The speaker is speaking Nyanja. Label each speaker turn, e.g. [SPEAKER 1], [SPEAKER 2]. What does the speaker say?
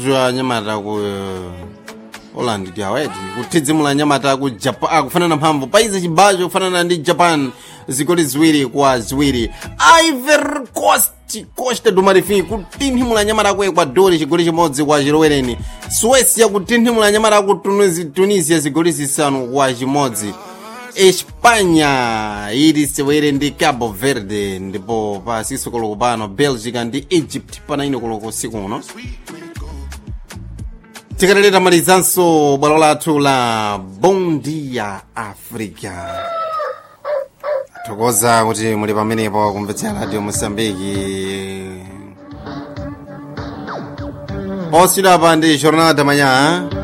[SPEAKER 1] ndithu anyamata ku holland ndi aweti kuthidzimula anyamata ku japan akufanana mphamvu paize chibacho kufanana ndi japan zigoli ziwiri kwa ziwiri ivory coast costa do marfim kutinthimula anyamata ku ecuador chigoli chimodzi kwa chilowereni suecia kutinthimula anyamata ku Tunis- tunisia zigoli zisanu kwa chimodzi espanha ili sewere ndi cabo verde ndipo pa 6 koloko pano belgica ndi egypt pa 9 koloko usiku uno tikaleta malizanso bwalo lathu la bondia africa thokoza kuti muli pamenepo kumvetsera radio mosambiki oswidapa ndi jornal da manhã